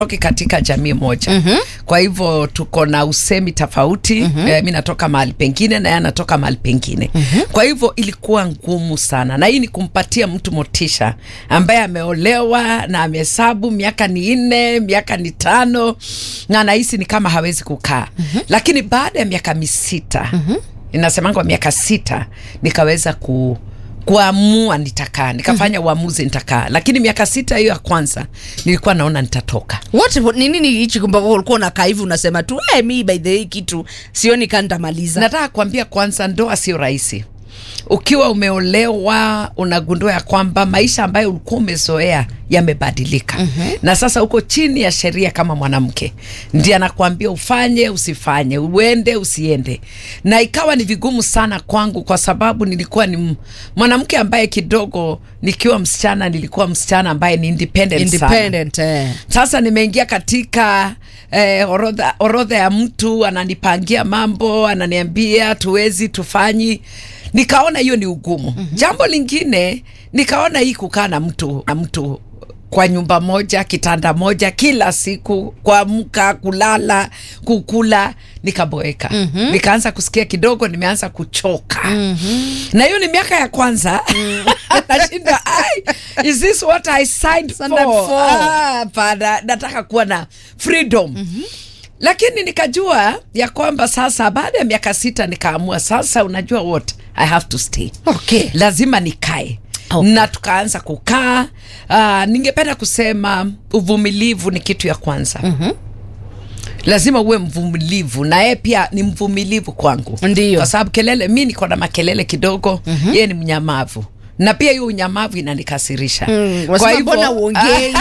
toki katika jamii moja mm-hmm. kwa hivyo tuko na usemi tofauti mm-hmm. eh, mi natoka mahali pengine na yeye anatoka mahali pengine mm-hmm. kwa hivyo ilikuwa ngumu sana na hii ni kumpatia mtu motisha ambaye ameolewa na amehesabu miaka ni nne miaka ni tano na anahisi ni kama hawezi kukaa mm-hmm. lakini baada ya miaka misita mm-hmm. inasemangwa miaka sita nikaweza ku kuamua nitakaa nikafanya mm-hmm. uamuzi nitakaa lakini miaka sita hiyo ya kwanza nilikuwa naona nitatoka What, ni nini hichi kwamba ulikuwa unakaa hivi unasema tu hey, mi by the way kitu sioni kaa nitamaliza nataka kuambia kwanza ndoa sio rahisi ukiwa umeolewa unagundua ya kwamba maisha ambayo ulikuwa umezoea yamebadilika mm-hmm. na sasa uko chini ya sheria kama mwanamke ndi anakuambia ufanye usifanye uende usiende na ikawa ni vigumu sana kwangu kwa sababu nilikuwa ni m- mwanamke ambaye kidogo nikiwa msichana nilikuwa msichana ambaye ni independent, sana independent eh. sasa nimeingia katika eh, orodha, orodha ya mtu ananipangia mambo ananiambia tuwezi tufanyi nikaona hiyo ni ugumu mm-hmm. jambo lingine nikaona hii kukaa na mtu na mtu kwa nyumba moja kitanda moja kila siku kuamka kulala kukula nikaboeka mm-hmm. nikaanza kusikia kidogo nimeanza kuchoka mm-hmm. na hiyo ni miaka ya kwanza nashinda "Ai, is this what i signed Signed up for, for." Ah, hapana nataka kuwa na freedom mm-hmm lakini nikajua ya kwamba sasa baada ya miaka sita nikaamua sasa unajua what i have to stay Okay. lazima nikae Okay. na tukaanza kukaa uh, ningependa kusema uvumilivu ni kitu ya kwanza mm-hmm. lazima uwe mvumilivu na yeye pia ni mvumilivu kwangu Ndiyo. kwa sababu kelele mi niko na makelele kidogo mm-hmm. yeye ni mnyamavu na pia hiyo unyamavu inanikasirisha Mm, wasema mbona uongei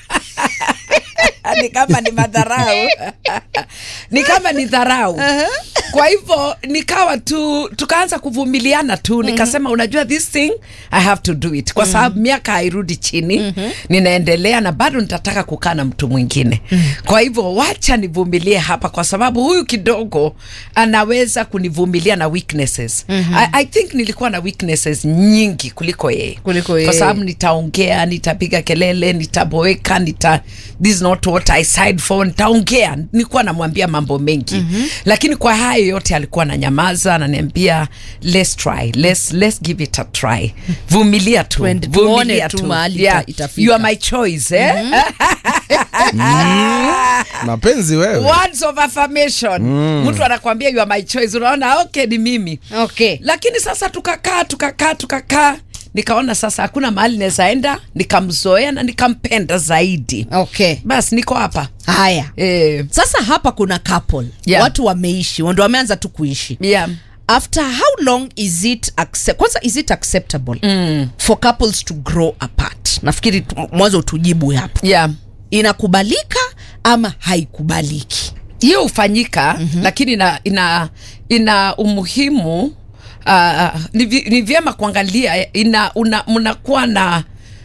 ni kama ni madharau ni kama ni dharau kwa hivyo nikawa tu tukaanza kuvumiliana tu nikasema unajua this thing i have to do it kwa sababu miaka hairudi chini ninaendelea na bado nitataka kukaa na mtu mwingine kwa hivyo wacha nivumilie hapa kwa sababu huyu kidogo anaweza kunivumilia na weaknesses I, i think nilikuwa na weaknesses nyingi kuliko yeye Kuliko kwa yeye. sababu nitaongea nitapiga kelele nitaboeka nita this is not what I signed for nitaongea nilikuwa namwambia mambo mengi mm-hmm. lakini kwa hayo yote alikuwa ananyamaza ananiambia let's try let's, let's give it a try vumilia tu Twende, tuone vumilia tu tu mahali yeah. ita- itafika. you are my choice eh? mapenzi wewe words of affirmation mtu anakwambia you are my choice unaona okay ni mimi okay lakini sasa tukakaa tukakaa tukakaa nikaona sasa hakuna mahali nawezaenda nikamzoea na nikampenda zaidi okay basi niko hapa haya eh, sasa hapa kuna couple Yeah. watu wameishi ndo wameanza tu kuishi yeah. after how long is it accept, kwanza is it acceptable mm. for couples to grow apart nafikiri tu- mwanzo tujibu hapo yeah. inakubalika ama haikubaliki hiyo hufanyika mm-hmm. lakini ina, ina, ina umuhimu uh, ni, vi- ni vyema kuangalia ina una, mnakuwa na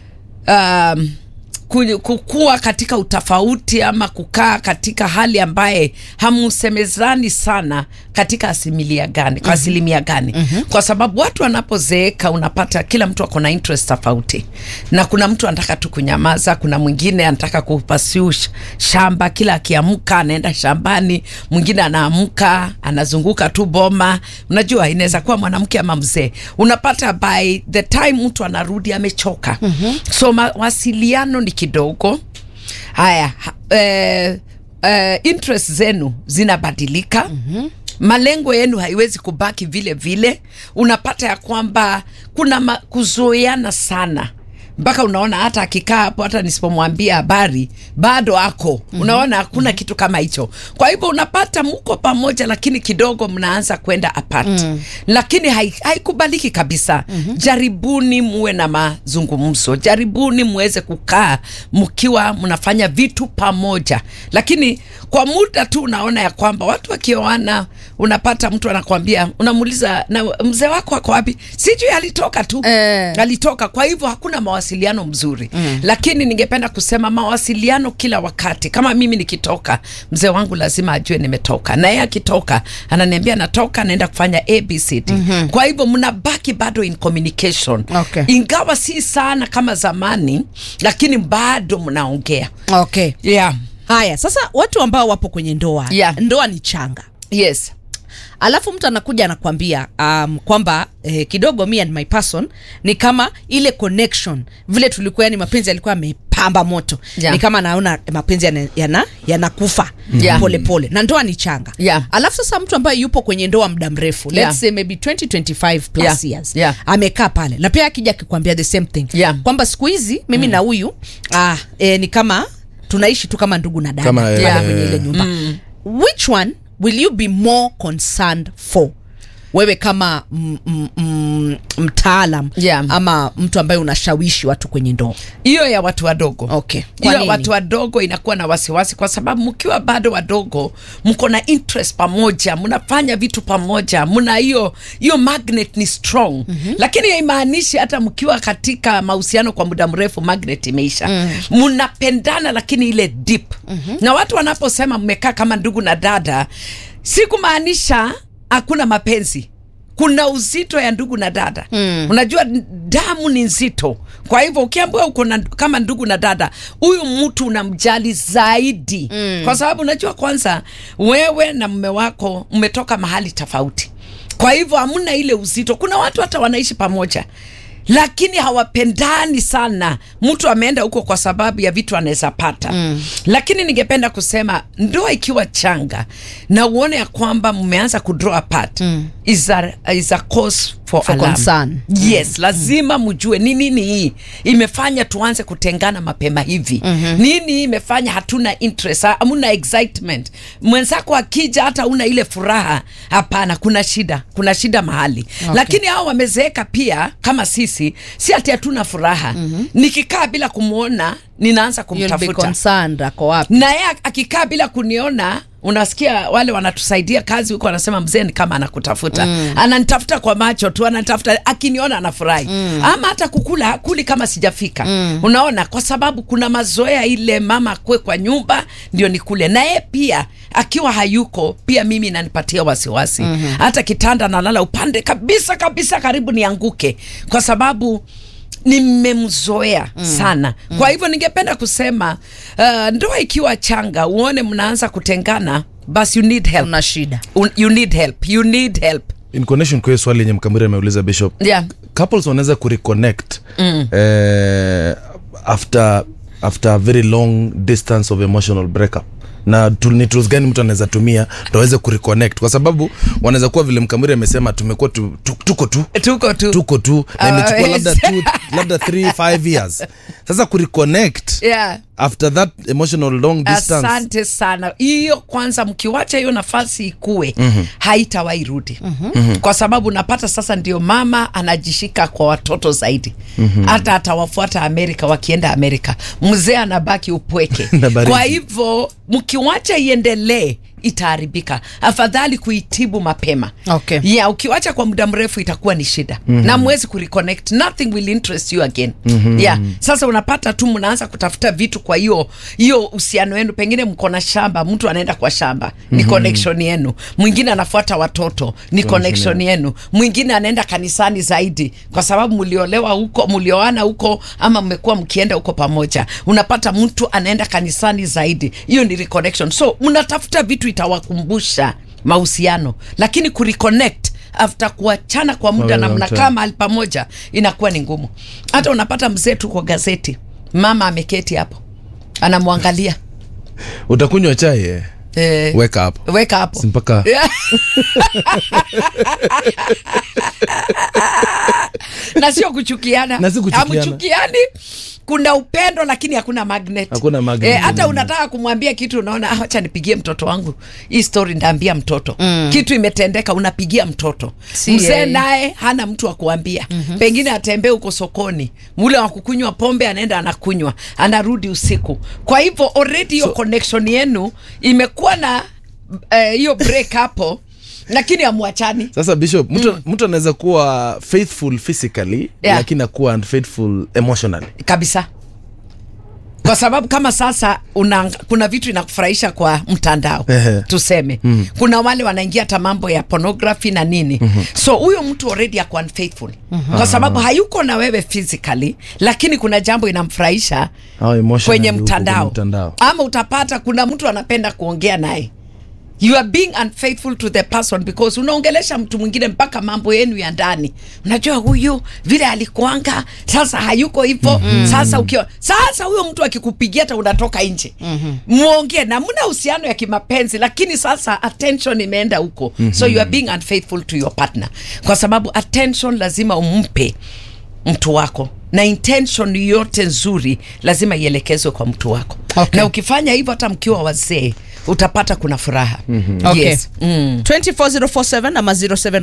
um, ku- kukua katika utofauti ama kukaa katika hali ambaye hamusemezani sana katika asimilia gani kwa asilimia gani mm-hmm. kwa sababu watu wanapozeeka unapata kila mtu ako na interest tofauti na kuna mtu anataka tu kunyamaza kuna mwingine anataka kupasiu shamba kila akiamka anaenda shambani mwingine anaamka anazunguka tu boma unajua inaweza kuwa mwanamke ama mzee unapata by the time mtu anarudi amechoka mm-hmm. so mawasiliano ni kidogo haya ha- eh, eh, interest zenu zinabadilika mm-hmm malengo yenu haiwezi kubaki vile vile unapata ya kwamba kuna ma- kuzoeana sana mpaka unaona hata akikaa hapo hata nisipomwambia habari bado ako mm-hmm. unaona hakuna mm-hmm. kitu kama hicho kwa hivyo unapata mko pamoja lakini kidogo mnaanza kwenda apart mm-hmm. lakini hai- haikubaliki kabisa mm-hmm. jaribuni muwe na mazungumzo jaribuni muweze kukaa mkiwa mnafanya vitu pamoja lakini kwa muda tu unaona ya kwamba watu wakioana unapata mtu anakwambia unamuuliza na mzee wako ako wapi sijui alitoka tu Eh. alitoka kwa hivyo hakuna mawasiliano mzuri mm. lakini ningependa kusema mawasiliano kila wakati kama mimi nikitoka mzee wangu lazima ajue nimetoka na yeye akitoka ananiambia natoka naenda kufanya abcd mm-hmm. kwa hivyo mnabaki bado in communication Okay. ingawa si sana kama zamani lakini bado mnaongea okay yeah haya sasa watu ambao wapo kwenye ndoa Yeah. ndoa ni changa yes alafu mtu anakuja anakwambia um, kwamba eh, kidogo me and my person ni kama ile connection vile tulikuwa yani mapenzi yalikuwa yamepamba moto Yeah. ni kama naona mapenzi yana- yana- yanakufa Yeah. pole pole na ndoa ni changa Yeah. alafu sasa mtu ambaye yupo kwenye ndoa muda mrefu let's Yeah. say maybe 20 25 plus Yeah. years Yeah. amekaa pale na pia akija akikwambia the same thing Yeah. kwamba siku hizi mimi na huyu ah, eh, ni kama tunaishi tu kama ndugu na dada Kama, pale Yeah. kwenye ile nyumba which one will you be more concerned for wewe kama m- m- m- mtaalam Yeah. ama mtu ambaye unashawishi watu kwenye ndoa hiyo ya watu wadogo Okay. Kwa hiyo ya nini? watu wadogo inakuwa na wasiwasi kwa sababu mkiwa bado wadogo mko na interest pamoja mnafanya vitu pamoja mna hiyo hiyo magnet ni strong mm-hmm. lakini haimaanishi hata mkiwa katika mahusiano kwa muda mrefu magnet imeisha mnapendana lakini ile deep mm-hmm. na watu wanaposema mmekaa kama ndugu na dada si kumaanisha hakuna mapenzi kuna uzito ya ndugu na dada mm. unajua n- damu ni nzito kwa hivyo ukiambiwa uko na, kama ndugu na dada huyu mtu unamjali zaidi mm. kwa sababu unajua kwanza wewe na mme wako mmetoka mahali tofauti kwa hivyo hamna ile uzito kuna watu hata wanaishi pamoja lakini hawapendani sana mtu ameenda huko kwa sababu ya vitu anaweza pata mm. lakini ningependa kusema ndoa ikiwa changa na uone ya kwamba mmeanza kudraw apart mm. is, a, is a cause for, For alarm. concern. yes lazima mjue ni nini hii imefanya tuanze kutengana mapema hivi mm-hmm. nini hii imefanya hatuna interest ha- hamuna excitement mwenzako akija hata una ile furaha hapana kuna shida kuna shida mahali okay. lakini hao wamezeeka pia kama sisi si ati hatuna furaha mm-hmm. nikikaa bila kumwona ninaanza You'll be kumtafuta concerned ako wapi na yeye akikaa bila kuniona unasikia wale wanatusaidia kazi huko wanasema mzee ni kama anakutafuta mm. ananitafuta kwa macho tu ananitafuta akiniona anafurahi mm. ama hata kukula hakuli kama sijafika mm. unaona kwa sababu kuna mazoea ile mama akue kwa nyumba ndio nikule na yeye pia akiwa hayuko pia mimi inanipatia wasiwasi mm-hmm. hata kitanda nalala upande kabisa kabisa karibu nianguke kwa sababu nimemzoea mm. sana mm. kwa hivyo ningependa kusema uh, ndoa ikiwa changa uone mnaanza kutengana basi you need help una shida Un- you need help you need help in connection kwa hiyo swali yenye mkamiri ameuliza bishop yeah couples wanaweza kureconnect mm. eh, after after a very long distance of emotional breakup na tu- ni tools gani mtu anaweza tumia ndo aweze kureconnect kwa sababu wanaweza kuwa vile mkamiri amesema tumekuwa tu, tu, tuko tu tuko tu tuko tu na Ah, imechukua yes. labda two, labda 3 5 years sasa kureconnect yeah after that emotional long distance asante sana hiyo kwanza mkiwacha hiyo nafasi ikue mm-hmm. haitawahi rudi mm-hmm. kwa sababu napata sasa ndio mama anajishika kwa watoto zaidi mm-hmm. hata atawafuata amerika wakienda amerika mzee anabaki upweke Na baridi. kwa hivyo mkiwacha iendelee itaharibika afadhali kuitibu mapema Okay. yeah, ukiwacha kwa muda mrefu itakuwa ni shida mm-hmm. na mwezi kureconnect nothing will interest you again mm-hmm. yeah. sasa unapata tu mnaanza kutafuta vitu kwa hiyo hiyo uhusiano wenu pengine mko na shamba mtu anaenda kwa shamba ni mm-hmm. connection yenu mwingine anafuata watoto ni connection yenu mwingine anaenda kanisani zaidi kwa sababu mliolewa huko mlioana huko ama mmekuwa mkienda huko pamoja unapata mtu anaenda kanisani zaidi hiyo ni reconnection so mnatafuta vitu itawakumbusha mahusiano lakini kureconnect after kuachana kwa muda Kwa na long mnakaa time. mahali pamoja inakuwa ni ngumu hata unapata mzee tu kwa gazeti mama ameketi hapo anamwangalia utakunywa chai eh? eh, weka hapo weka hapo Si mpaka na sio kuchukiana Na si kuchukiana. Hamchukiani. kuna upendo lakini hakuna magnet Hakuna magnet. Eh, hata unataka kumwambia kitu unaona "Ah, acha nipigie mtoto wangu hii story ndaambia mtoto mm. kitu imetendeka unapigia mtoto Si mzee yeye. naye hana mtu wa kuambia mm-hmm. pengine atembee huko sokoni ule wa kukunywa pombe anaenda anakunywa anarudi usiku kwa hivyo already hiyo So- connection yenu imekuwa na eh, hiyo break hapo lakini amwachani sasa bishop mtu mtu anaweza kuwa faithful physically Yeah. lakini akuwa unfaithful emotionally kabisa How kwa sababu kama sasa una, kuna vitu inakufurahisha kwa mtandao Ehe. tuseme mm. kuna wale wanaingia hata mambo ya pornography na nini mm-hmm. so huyo mtu already ako unfaithful mm-hmm. kwa sababu hayuko na wewe physically lakini kuna jambo inamfurahisha Au emotionally kwenye huko mtandao. kwenye mtandao. ama utapata kuna mtu anapenda kuongea naye you are being unfaithful to the person because unaongelesha mtu mwingine mpaka mambo yenu ya ndani unajua huyu vile alikuanga sasa hayuko hivyo mm-hmm. sasa ukiwa sasa huyo mtu akikupigia hata unatoka nje mm-hmm. muongee na mna uhusiano ya kimapenzi lakini sasa attention imeenda huko mm-hmm. so you are being unfaithful to your partner kwa sababu attention lazima umpe mtu wako na intention yote nzuri lazima ielekezwe kwa mtu wako Okay. na ukifanya hivyo hata mkiwa wazee utapata kuna furaha mm-hmm. Okay. yes. mm. 24047 ama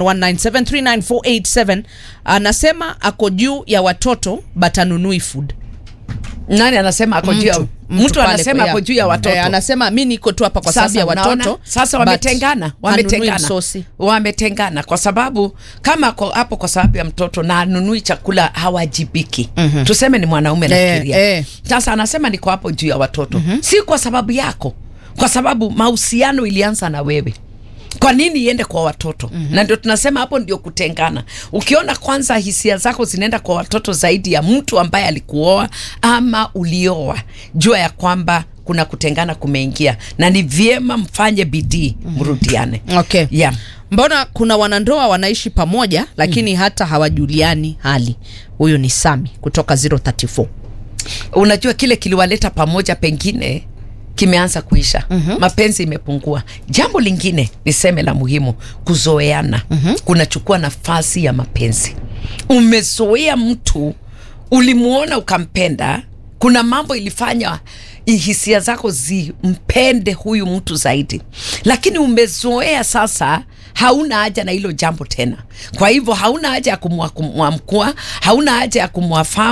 0719739487 anasema ako juu ya watoto but anunui food nani anasema ako juu ya mtu pale anasema kwa- ako juu ya watoto Eh, anasema mi niko tu hapa kwa Sasa sababu ya unaona? watoto sasa but wametengana hanunui wametengana msosi. wametengana kwa sababu kama ako hapo kwa sababu ya mtoto na anunui chakula hawajibiki mm-hmm. tuseme ni mwanaume Eh, nafikiria eh. sasa anasema niko hapo juu ya watoto mm-hmm. si kwa sababu yako kwa sababu mahusiano ilianza na wewe kwa nini iende kwa watoto mm-hmm. na ndio tunasema hapo ndio kutengana ukiona kwanza hisia zako zinaenda kwa watoto zaidi ya mtu ambaye alikuoa ama ulioa jua ya kwamba kuna kutengana kumeingia na ni vyema mfanye bidii mrudiane okay yeah. mbona kuna wanandoa wanaishi pamoja lakini hata hawajuliani hali huyu ni sami kutoka 034 unajua kile kiliwaleta pamoja pengine kimeanza kuisha mm-hmm. mapenzi imepungua jambo lingine niseme la muhimu kuzoeana mm-hmm. kunachukua nafasi ya mapenzi umezoea mtu ulimuona ukampenda kuna mambo ilifanya hisia zako zimpende huyu mtu zaidi lakini umezoea sasa hauna haja na hilo jambo tena kwa hivyo hauna haja ya kumwamkua hauna haja ya kumwafahamu